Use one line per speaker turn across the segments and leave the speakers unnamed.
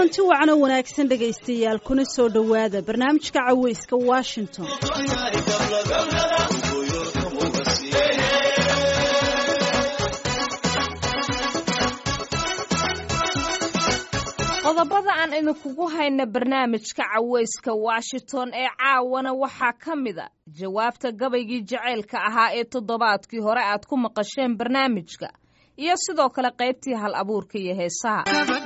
kulanti wacan oo wanaagsan dhegaystayaal kuna soo dhowaada barnaamijka caweyska washington
qodobada aan idinkugu hayna barnaamijka caweyska washington ee caawana waxaa ka mid a jawaabta gabaygii jaceylka ahaa ee toddobaadkii hore aad ku maqasheen barnaamijka iyo sidoo kale qaybtii hal abuurka iyo heesaha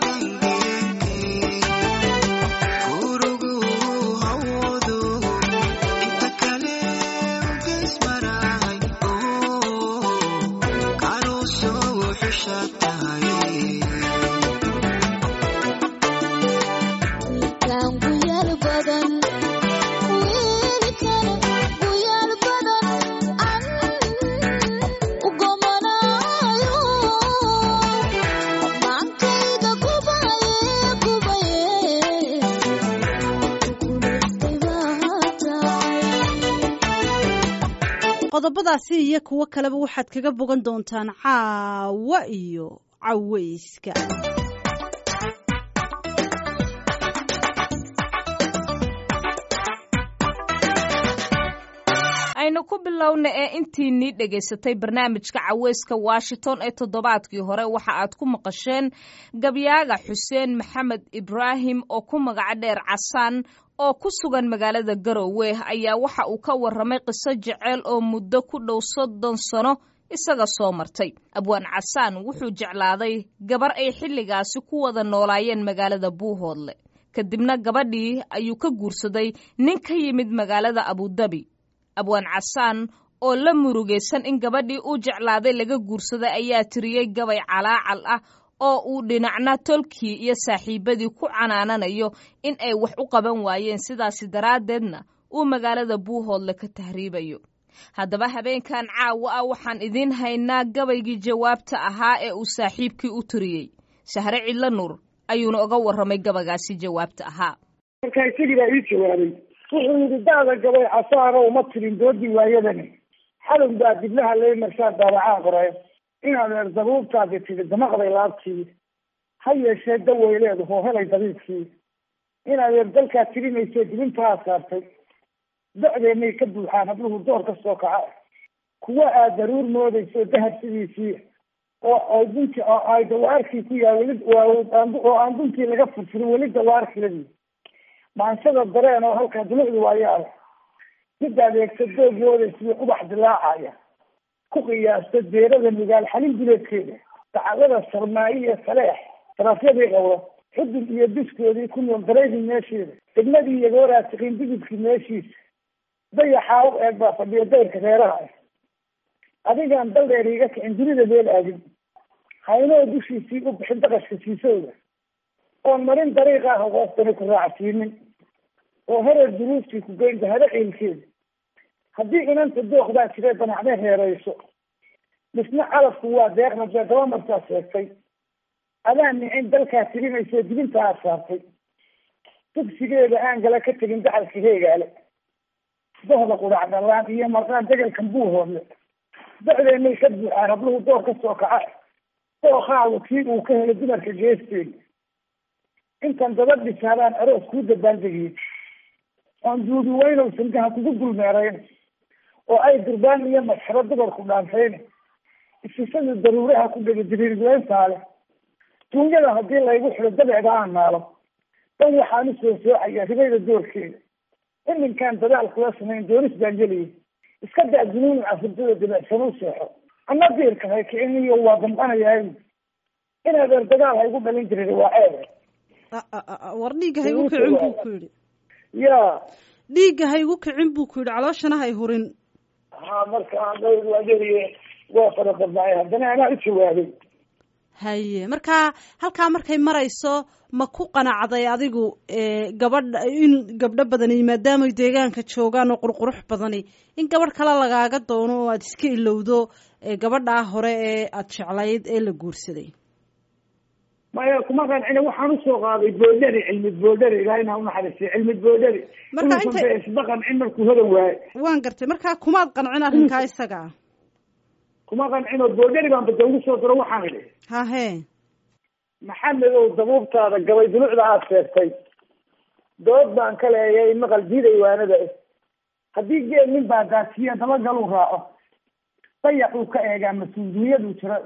qodobadaasi iyo kuwo kaleba waxaad kaga bogan doontaan caawa iyo caweyska
aynu ku bilowna ee intiinii dhegaysatay barnaamijka caweyska washington ee toddobaadkii hore waxa aad ku maqasheen gabyaaga xuseen maxamed ibraahim oo ku magaco dheer casaan oo ku sugan magaalada garowe ayaa waxa uu ka warramay qiso jeceyl oo muddo ku dhow soddon sano isaga soo martay abwaan casaan wuxuu jeclaaday gabar ay xilligaasi ku wada noolaayeen magaalada buuhoodle kadibna gabadhii ayuu ka guursaday nin ka yimid magaalada abudabi abwaan casaan oo la murugaysan in gabadhii uu jeclaaday laga guursaday ayaa tiriyey gabay calaacal ah oo uu dhinacna tolkii iyo saaxiibadii ku canaananayo in ay wax u qaban waayeen sidaasi daraaddeedna uu magaalada buuhoodle ka tahriibayo haddaba habeenkan caawa ah waxaan idiin haynaa gabaygii jawaabta ahaa ee uu saaxiibkii u tiriyey sahre cidlo nuur ayuuna uga warramay gabagaasi jawaabta ahaa
markaa isagii baa ii jawaabay wuxuu yidhi daada gabay casaara uma tirin doodii waayadani xadow baa diblaha lay marshaa daabacaa qoray inaad eer dabuubtaadi tidhi damaqday laabtii ha yeeshee daweyleedu hoo helay dabiibkii inaad eer dalkaa tirinayso dibintaa saartay docdeennay ka buuxaan habluhu door ka soo kaca kuwa aad daruur moodayso dahab sidiisii oo ay dunti oo ay dawaarkii ku yaa weli oo aan duntii laga furfurin weli dawaarkiladii maansada dareen oo halkaa dulucdu waayaala mid adeegta doog moodaysiyo ubax dilaacaya ku qiyaasta deerada migaal xalin duleedkeeda dacwada sarmaayo iyo saleex darafyadii qabo xudun iyo diskoodii ku nool dareydii meesheeda degmadii iyo gooraatiqiin digidkii meeshiisa dayaxaa u eeg baa fadhiya dayrka reeraha ah adigaan dal dheer iiga kicin dunida meel aadin haynoo dushiisii u bixin daqashka siisowda oon marin dariiqa ah hoostani ku raacsiinin oo hereer duruuftii ku geyn dahado ciilkeeda haddii inanta dookdaa jiree danacday reerayso misna calafku waa deeqna dee daba martaa sheegtay adaan nicin dalkaa tirinayso dibinta aad saartay dugsigeeda aan gala ka tegin daxalka heegaale dohda qudhac dhalaan iyo marqaan degelkan buuhoodle docdeennay ka buuxaan habluhu door ka soo kaca dookaagu kii uu ka helay dumarka geesteeda intan daba dhisaadaan aroos kuu dabaaldegiye oon duubi weynow sangaha kugu dulmeerayn oo ay durbaan iyo masxaro dumarku dhaantayn isisadu daruuraha ku dhega diriirweyntaale duunyada haddii laygu xidho dabeecda aan naalo dan waxaan usoo soocaya ribayda doorkeeda iminkaan dadaal kula samayn doonis baan geliyay iska daa dunuun cafurdada dabeecsan u seexo ana diirka hay kiciniyo waa damqanayaa inaad eer dagaal haygu dhalin jirin waa ceebe
war dhiigga haygu kicin buu ku yidhi
ya
dhiigga haygu kicin buu ku yidhi calooshana hay hurin
ha marka adeeriye waa fara badnaay haddana anaa u jawaabay
haye marka halkaa markay marayso ma ku qanacday adigu gabadha in gabdho badani maadaamay deegaanka joogaan oo qurqurux badani in gabadh kale lagaaga doono oo aada iska ilowdo gabadhaa hore ee aada jeclayd ee la guursaday
maya kuma qancina waxaan usoo qaaday boodhari cilmi boodhari ilahay inaa unaxariistay cilmi boodhari
Marka inta-
isba qancin markuu hodan waaye
waan gartay markaa kumaad qancin arrinkaa isaga ah
kuma qancino boodhari baan bada ugu soo diro waxaan idhi
hahe
maxamedow dabuubtaada gabay dulucda aada sheegtay dood baan ka leeyay maqal diiday waanada ah haddii geel nin baa daasiya dabagaluu raaco dayax uu ka eegaa mas-uuliyaduu jiro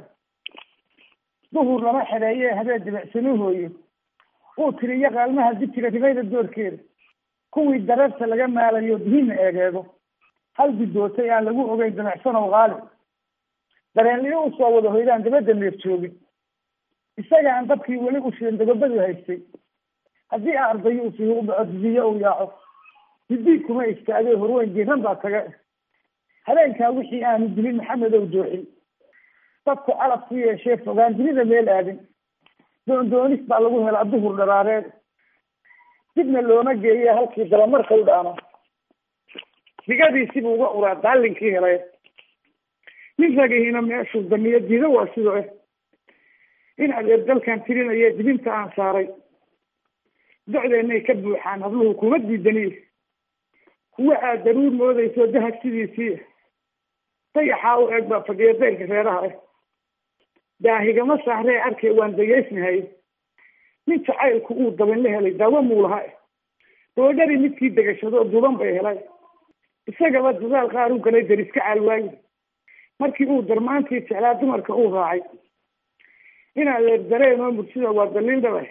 duhur lama xereeye habeen dibicsanuu hooyo uu tiriyo qaalmaha dijiga ribayda doorkeeda kuwii dararta laga maalayo dihinna eegeego hal guddootay aan lagu ogeyn dabecsanow qaali dareenliyo usoo wada hoydaan dabadda neef joogin isaga aan dabkii weli u shirin dababadu haystay haddii a ardayo usi u dhaco didiyo uu yaaco didii kuma istaagay horweyn jiran baa taga habeenkaa wixii aanu dilin maxamedow dooxin dadku calab ku yeeshee fogaan dunida meel aadin doondoonis baa lagu helaa duhur dharaareed dibna looma geeye halkii dabamarka u dhaano digadiisibuu uga uraa daalinkii helay nin ragihiina meeshuu damiyo diida waa sidoo eh in adeer dalkan tirinaya dibinta aan saaray docdeennay ka buuxaan habluhu kuma diidaniy kuwa aad daruur moodayso dahab sidiisii dayaxaa u eeg baa fadhiya dayrka reeraha ah daahigama saaree arkay waan dageysnahay nin jacaylku uu dabin la helay daawo muu laha doodhari midkii degashado duban bay helay isagaba dadaal qaar u galay dariska caalwaayi markii uu darmaantii jeclaa dumarka uu raacay inaa leer dareemo mursida waa daliil dhaba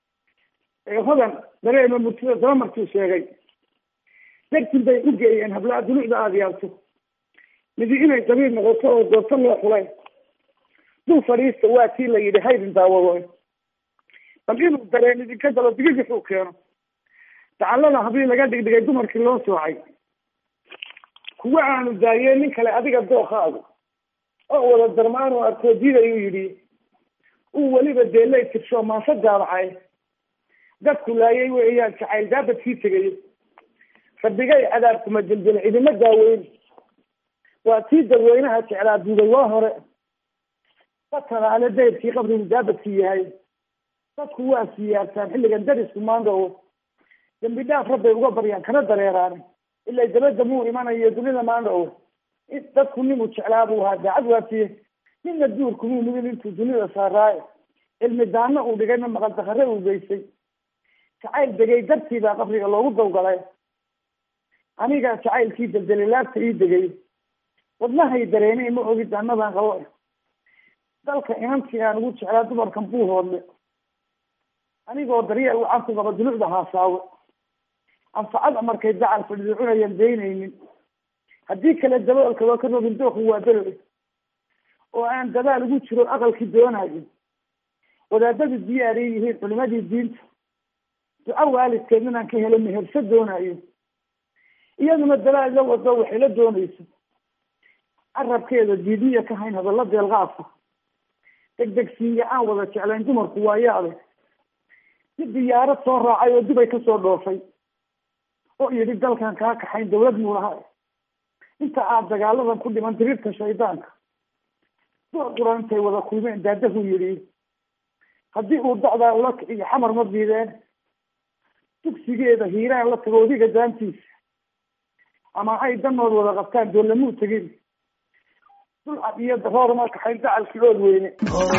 hodan dareemo mursida dabamarkuu sheegay dartin bay u geeyeen hablaa dulucda aada yaabto midi inay dabiir noqoto oo doorto loo xulay dul fadhiista waa tii la yidhi haydin daawado bal inuu dareen idinka dalo digigixuu keeno dacallada hablii laga dhigdhigay dumarkii loo soocay kuwa aanu daayeen nin kale adiga dookaagu oo wada darmaanuu arkoo diidayuu yidhi uu weliba deelay tirsho maanse daabacay dadku laayay weeyaan jacayl daabadkii tegay rabbigay cadaabkuma deldel cidima daaweyn waa tii dadweynaha jeclaa duugay waa hore fatalaale dayrkii qabrigu daabadkii yahay dadku waa siyaartaan xilligan darisku maandhawo dambi dhaaf rabbay uga baryaan kana dareeraan ilaa dabadda muu imanayo dunida maandhawo dadku ninuu jeclaa buu ahaa daacad waafiye ninna duurkumuu mudin intuu dunida saaraaye cilmi daano uu dhigayna maqal dakare uu geystay jacayl degay dartii baa qabriga loogu dawgalay aniga jacaylkii deldelay laabta ii degay wadnahay dareenay ma ogid annadan qabo dalka inantii aan ugu jeclaa dumarkan buu hoodle anigoo daryeel wacan ku qaba dulucda haasaawo anfacada markay dacal fadhido cunayan daynaynin haddii kale daboolka waa ka rogin dooku waa belo oo aan dadaal ugu jiro aqalkii doonayo wadaadadu diyaariy yihiin culimadii diinta duco waalidkeed inaan ka helo meherso doonayo iyaduna dalaal la wado waxay la doonayso carabkeeda diidiya ka hayn hadalla deelqaadka degdegsiiya aan wada jeclayn dumarku waa yaade mid diyaarad soo raacay oo dubay kasoo dhoofay oo yidhi dalkan kaa kaxayn dawlad muu laha inta aad dagaaladan ku dhiman diriirta shaydaanka door quran intay wada kulmeen daadahu yidhi haddii uu dacdaa ula kiciyo xamar ma diideen dugsigeeda hiiraan la tago odiga daantiisa ama ay danood wada qabtaan doolamuu tegin dulcad iyo daroor ma kaxayn dacalkii ood weyne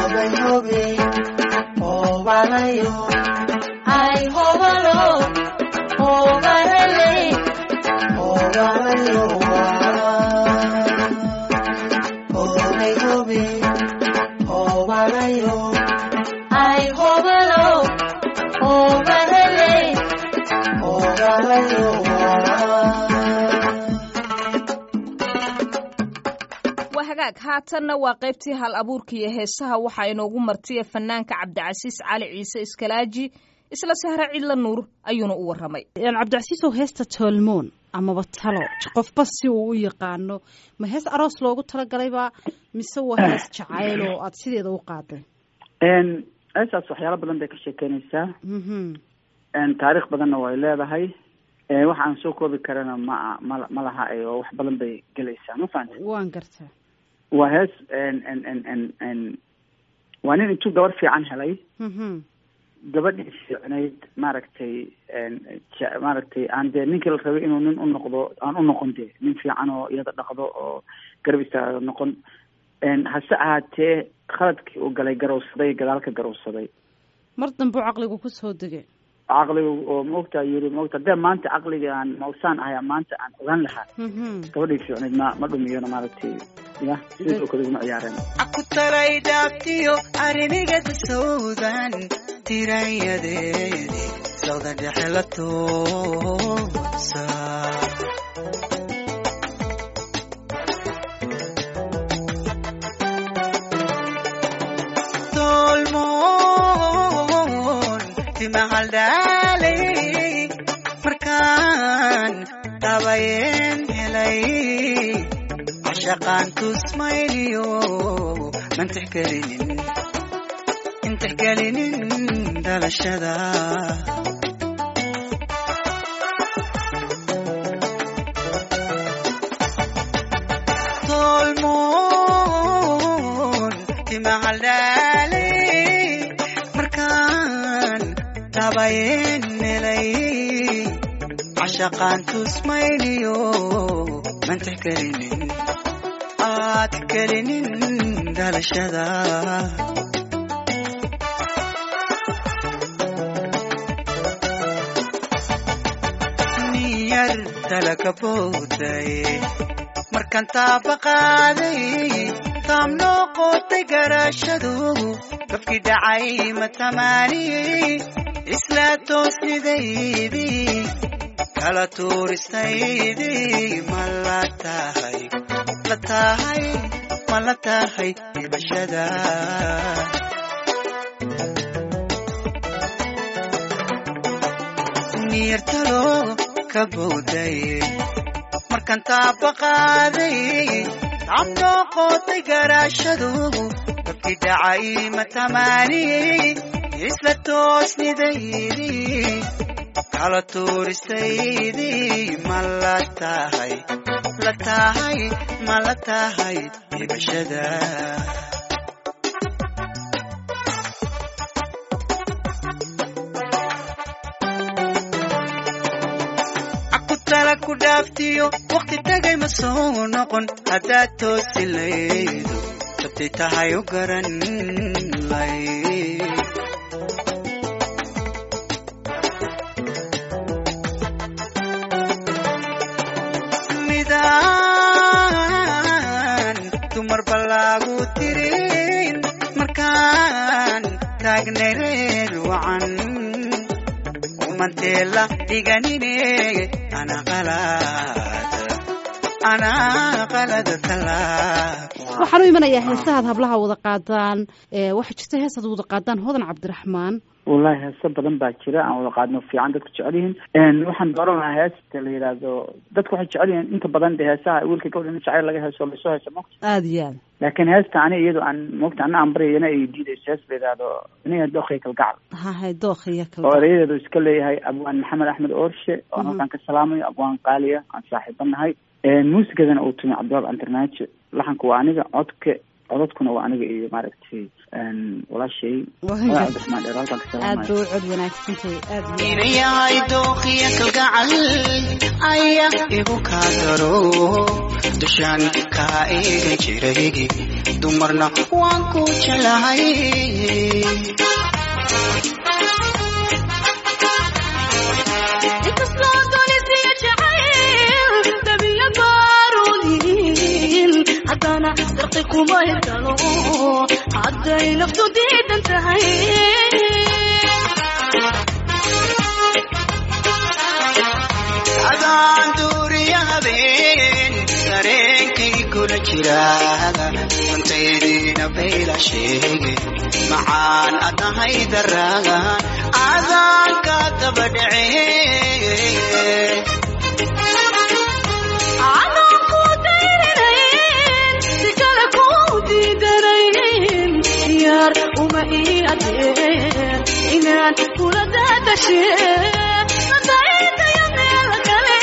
hagaag haatanna waa qaybtii hal abuurka iyo heesaha waxaa inoogu martiya fanaanka cabdicasiis cali ciise iskalaaji isla sahre cidla nuur ayuuna u waramay
cabdicasiisow heesta toolmoon amaba talo qofba si uu u yaqaano ma hees aroos loogu talagalayba mise waa hees jacayl oo aada sideeda u qaaday
heestaas waxyaalo badan bay ka sheekeynaysaa taariikh badanna way leedahay waxa aan soo koobi karana ma ma ma laha oo wax badan bay gelaysaa ma fahanta
waan gartaa
waa hees waa nin intuu gabar fiican helay gabadhii fiicnayd maaragtay maaragtay aan dee ninkii la rabay inuu nin u noqdo aan u noqon dee nin fiican oo iyada dhaqdo oo garab istaaga noqon hase ahaatee khaladkii uu galay garowsaday gadaalka garowsaday
mar dambuu caqligu kusoo degay
caqliga oo maogtaa yiri maogta hadee maanta caqliga aan mausaan ahay maanta aan ogaan lahaa gabadhii fiicneyd ma ma dhumiyona maaragtay ya sidoo kale iguma ciyaareen
aku talay dhaaftiyo arrimiga dasowdan tirayadeedi sawda dhexe la toosa tolmoon timahaldhaalay markaan dabayeen helay cashaqaan tusmayliyo mantix gelinin intix gelinin dhalashada tolmoon timahaldhaalay markaan dabayeen helay cashaqaan tusmayliyo mantix gelinin aad gelinin dhalashada niyar dalaka bowday markaan taaba qaaday taam noo qootay garaashadu gabkii dhacay matamaaniyey isla toosnidaydii kala tuuristaydii ma la tahay la tahay ma la tahay dhibashada niyartalo ka bowday markaan taaba qaaday taabnoo qootay garaashadu gabkii dhacay matamaaniyey isla toosnidaydii kala tuuristaydii ma la tahay la tahay ma la tahay dhibashada akutala ku dhaaftiyo waqti tagay ma soo noqon haddaad toosi laydo sabtay tahay u garan lay midaan dumar balaagu tirin markaan taagnay reer wacan umanteela dhiganine ana qalad ana qalada talaab
waxaan u imanayaa heesahaad hablaha wada qaadaan waxaa jirta heesaad wada qaadaan hodan cabdiraxmaan
wallahi heeso badan baa jira aan wada qaadno fiican dadku jecel yihiin waxaan dooran lahaa heesta la yidhaahdo dadku waxay jecel yihiin inta badan de heesaha wiilka gabadha in jacayl laga heeso lasoo heeso mogta
aada iyo aad
laakiin heesta ani iyado aan mogta ana aan baryayana ay diidayso hees la yidhaahdo iniga dookhiya kalgacal
hahay dookhiya
oo erayadeedu iska leeyahay abwaan maxamed axmed oorshe oo halkaan ka salaamayo abwaan qaaliya aan saaxiiba nahay muusikadana uu tumi cabdiwaab antarnaajo laxanka waa aniga codka codadkuna waa aniga iyo maaragtay walaashay cabdiraxmaan dheer halkaan ka
aad
salaamayo
ba u cod wanaagsantahay aad iyo
ina yahay dookhiya kalgacal ayaa igu kaa daro dushaan kaa eegan jiray dumarna waan ku jelahay
inkastoo doonisiya jacayl dabiya baaruliin haddana darqi kuma hirgalo hadday naftu diidan tahay
adaan duuriya habeen dareenkay kula jiraaga runtaydiina bayla sheege macaan adahay daraagan adaan ka daba dhacee
adaan ku dayrinayn si kale ku diidanayn diyaar uma ii adeen inaan kula daadashee nadaydayo meel kale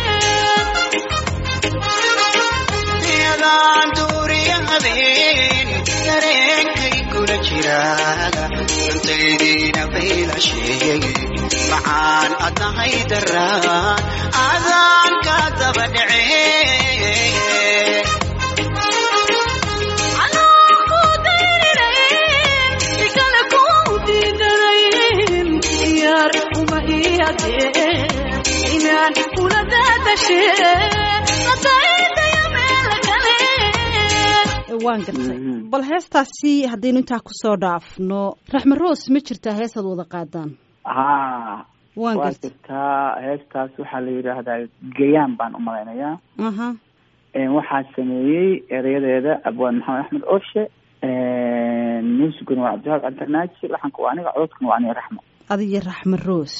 adaan duuriya habeen dareenkay kula jiraaga runtaydiina bayla sheege macaan adahay daraagan adaan ka daba dhacee
anaa ku dayrinayn si kale ku diidanayn daraadee inaan kula daadashee ladaydaya meel kale
waan gartay
Mhm.
bal heestaasi haddaynu intaa kusoo dhaafno raxme roos ma jirtaa heesaad wada qaadaan
ha
waan
waa
gartay
jirtaa heestaas waxaa la yidhaahdaa gayaan baan u malaynayaa
aha
waxaa sameeyey erayadeeda abwaan maxamed axmed orshe muusiguna waa cabdihaab cabdirnaaji laxanka waa aniga cododkuna waa aniga raxmo
adiyo raxme roos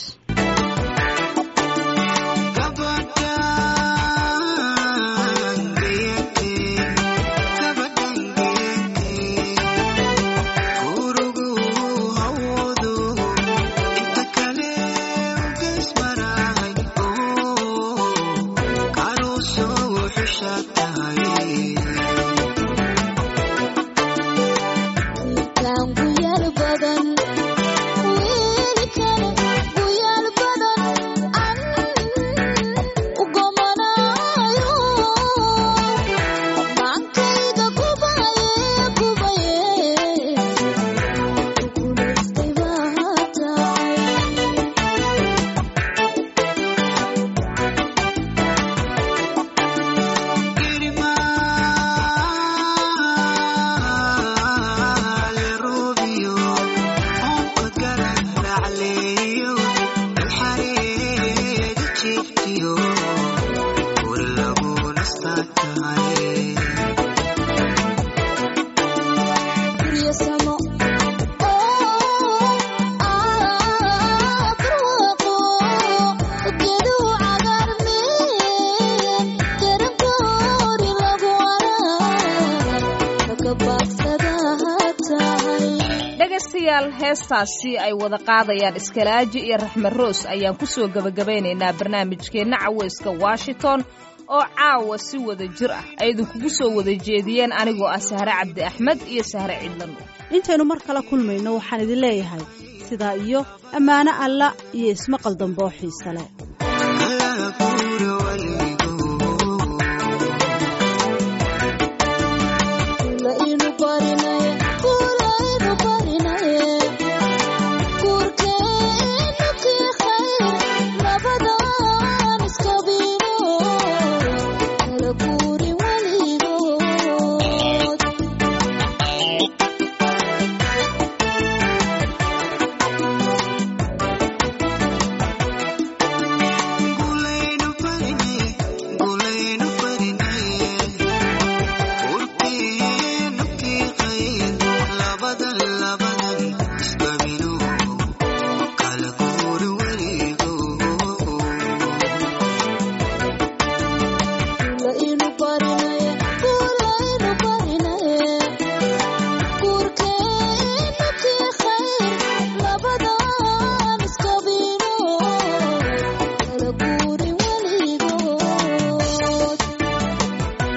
dhegaystayaal heestaasi ay wada qaadayaan iskalaaji iyo raxme roos ayaan ku soo gebagabaynaynaa barnaamijkeenna caweyska washington oo caawa si wada jir ah ay idinkugu soo wada jeediyeen anigoo ah sahre cabdi axmed iyo sahre cidlan
intaynu mar kale kulmayno waxaan idin leeyahay sidaa iyo ammaano alla iyo ismaqal dambe oo xiise leh